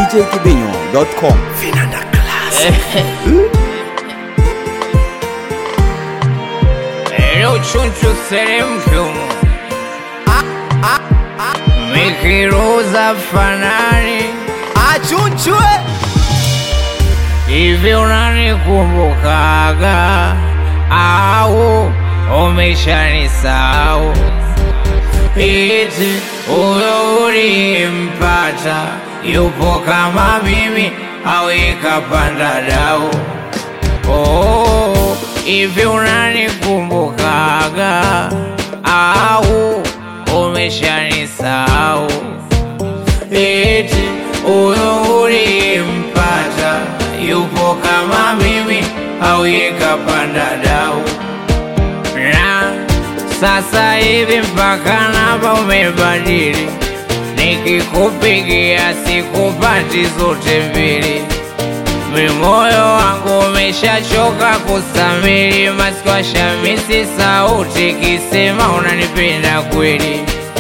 djkibinyo.com. Leo chunchu seremkumu Mikiruza fanani achunchwe Hivi unanikumbukaga au umeshanisahau? Eti huyo ulimpata yupo kama mimi au ikapanda dau? Oh, hivi unanikumbukaga au umeshanisahau? Eti huyo ulimpata yupo kama mimi au ikapanda dau? Na sasa hivi mpaka namba umebadili, nikikupigia sikupati zote mbili. Mi moyo wangu umeshachoka kusamili, masikwa shamisi sauti kisema unanipenda kweli.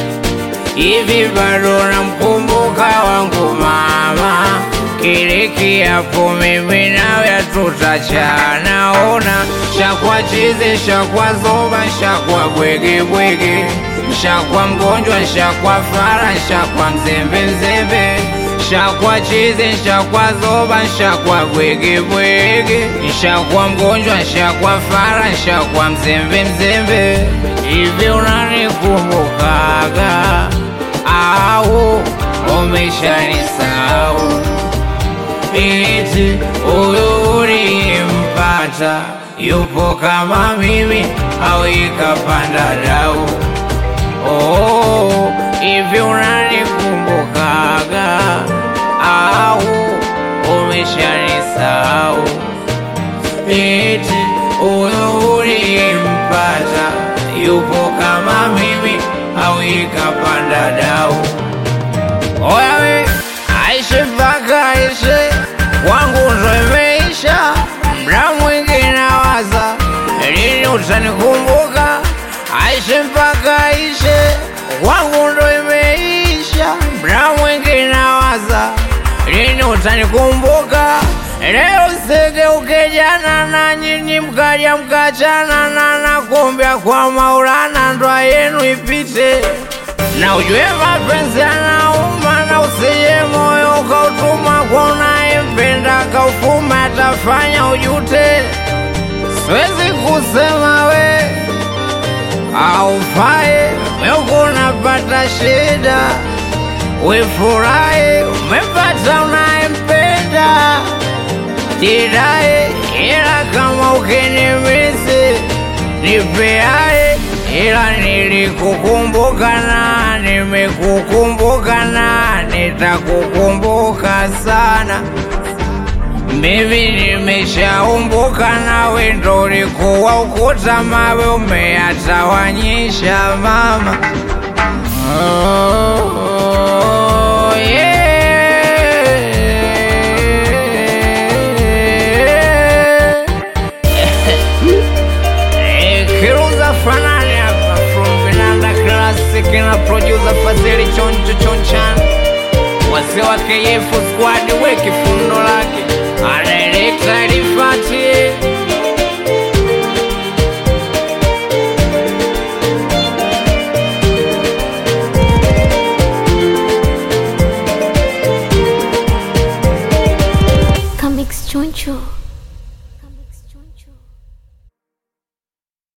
Hivi bado namkumbuka wangu mama, kile kiapo mimi nawe hatutachana. Ona shakwa chizi, shakwa zoba, shakwa bwege bwege, shakwa mgonjwa, shakwa fara, shakwa mzembe mzembe, shakwa chizi, shakwa zoba, shakwa bwege bwege, shakwa mgonjwa, shakwa fara, shakwa mzembe mzembe. Hivi unanikumbukaga au umeshanisahau? Eti huyu ulimpata yupo kama mimi au ikapanda dau? Oh, hivi unanikumbukaga au umeshanisahau? Eti huyu ulimpata yupo kama mimi au ikapanda dau? Oya we, aishi mpaka aishe, wangu ndo imeisha. Mda mwingi nawaza, lini utanikumbuka? Aishi mpaka aishe, wangu ndo imeisha. Mda mwingi nawaza, lini utanikumbuka? Leo sigeuke jana na nyinyi mkaja mkachana na nakumbia kwa Maulana ndoa yenu ipite na ujue mapenzi yanauma, na usije moyo ukautuma kwa unayempenda kaufuma, atafanya ujute. Siwezi kusema we aufai, meuko unapata shida, wefurahi umepata unayempenda, jidai ila kama ukinimisi nipeae ila nilikukumbuka na nimekukumbuka na nitakukumbuka sana. Mimi nimeshaumbuka nawe, ndo ulikuwa ukuta mawe umeyatawanyisha mama. Oh, yeah. Eh, Kiruza fanani hapa from Vinanda Classic na producer Fadhili Choncho Chonchan, wazee wa KF squad weki fundo lake anaelekta Rifati Comics Choncho.